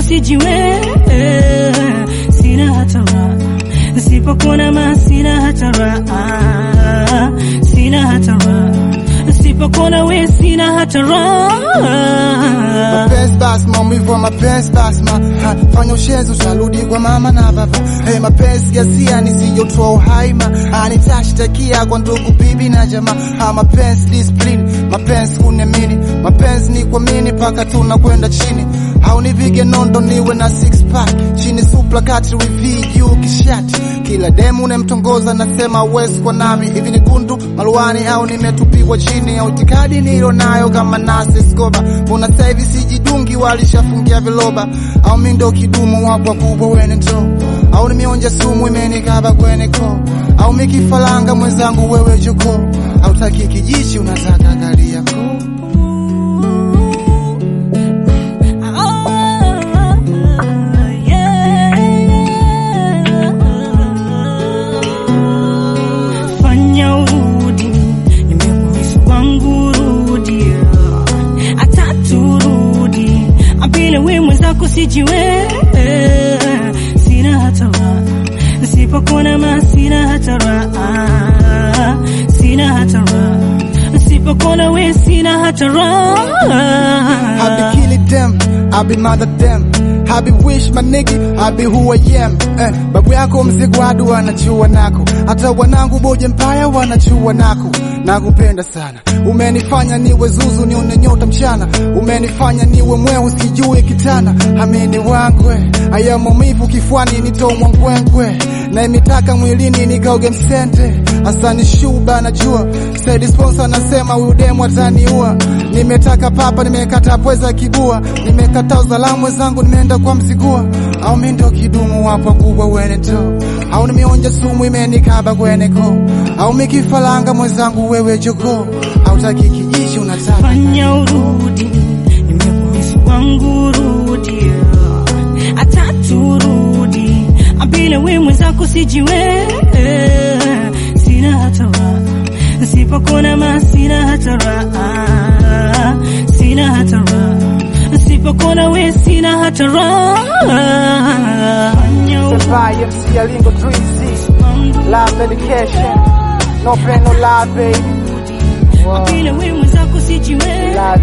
sijiwe, sina hata raha nisipokuona ma, sina hata raha, sina hata raha nisipokuona we, sina hata raha. Mapenzi basi maumivu ya mapenzi basi ma ha, fanya ushenzi utarudi kwa mama na baba. Hey, mapenzi ghasia nisijotoa uhai ma ha, nitashtakia kwa ndugu bibi na jamaa ha, mapenzi discipline, mapenzi kuniamini, mapenzi ni kuamini mpaka tunakwenda chini haunivige nondo niwe na six pack chini supla kati wivi juu kishati kila demu unemtongoza nasema uwezi kwa nami hivi ni gundu maluani au nimetupiwa chini au itikadi nilo nayo kama nasi skoba mbona sasa hivi sijidungi walishafungia viloba au mi ndo kidumu wapo kubwa wene ndo au nimeonja sumu imenikaba kwenye koo au mikifalanga mwenzangu wewe joko au taki kijichi unataka gari yako Fanya urudi, nimekuhisi kwangu rudi, hata turudi apile we mwenzako sijiwe, sina hata raha nisipokuona ma, sina hata raha, sina hata raha nisipokuona we, sina hata raha. I be killing them, I be mother them. I be wish my nigga, I be who I am. Eh, babu yako mzigo adu wanachua nako, hata wanangu boje mpaya wanachua nako. Nakupenda sana, umenifanya niwe zuzu, nione nyota mchana, umenifanya niwe mweu, sijui kitana. Amini wangwe, aya maumivu kifuani, nitomwa ngwengwe, na imitaka mwilini nikaoge msente. Hasani Shuba najua, saidi sponsor anasema huyu demu ataniua. Nimetaka papa, nimekata pweza kibua, nimekata uzalamu wenzangu, nimeenda kwa mzigua. Au mi ndo kidumu wapo kubwa wene to, au nimeonja sumu imenikaba kwenye koo, au mikifalanga mwenzangu wewe jogoo, au taki kijichi unataka fanya urudi, nimekuhisi kwangu rudi, hata turudi apile we mwenzako sijiwe, sina hata raha nisipokuona ma, sina hata raha, sina hata raha nisipokuona we, sina hata raha. Fanya urudi Survive, MC Alingo 3Z, kwangu love medication, no pain no lie baby. Wow. apile we mwenzako sijiwe,